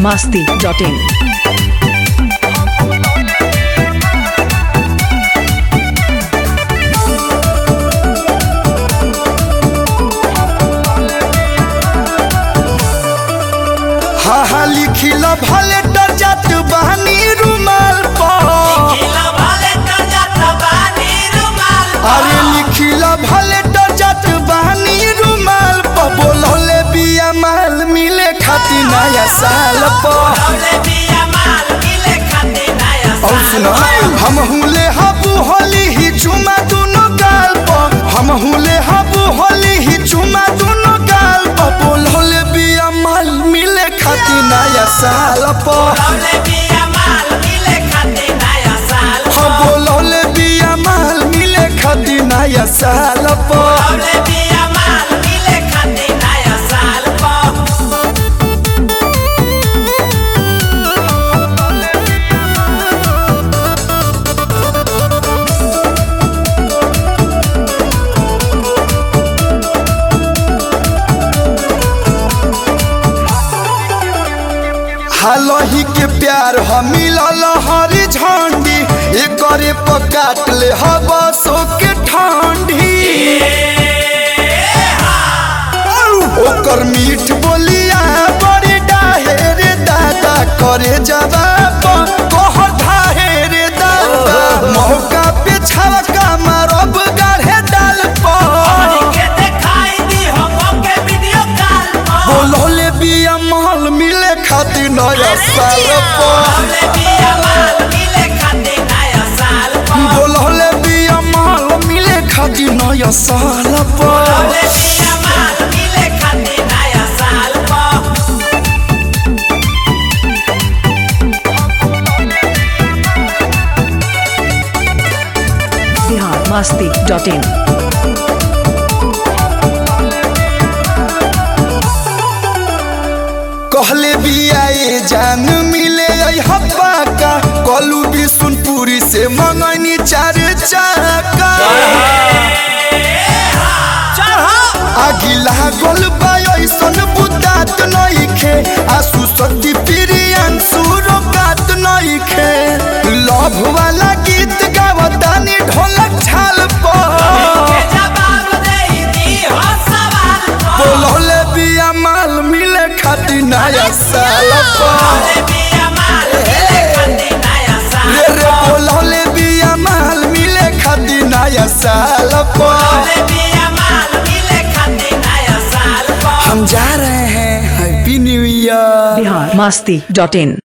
masti.in. हा हा लिखिल भले डर जात बहानी रुमाल पर अरे लिखिल भले डर जात बहानी रुमाल पर बोलले बिया माल मिले खाती नया साल पर और सुनो हम हुले हबू होली ही चुमा दोनों गाल पर हम हुले हबू होली ही चुमा दोनों गाल पर बोलले बिया माल मिले खाती नया साल पर हम बोलले बिया माल मिले खाती नया साल पर हालही के प्यार हम मिलल हरी झंडी एकरे पर काट ले हवा सो के ठंडी ओकर मीठ बोलिया बड़ी डाहे रे दादा करे जवाब कह ढाहे रे दादा मौका पे छवका मारब गाढ़े डाल पर बोलले बिया माल मिले खातिर नया साल पर बोलले बिया माल मिले खातिर नया साल पर Bihar masti.in. कहले बिया ये जान मिले हब्बा का कलू बिशुनपुरी से मंगनी चार चाका आगिला गोल बायसन बुतात नइखे आसु सती प्रियन सुरकात नइखे लव वाला गीत गावतानी ढोलक छाल पर बोलले बिया माल मिले खाती नया साल पर रे रे बोलले बिया माल मिले खाती नया साल पर हम जा रहे हैं happy new year Bihar masti.in.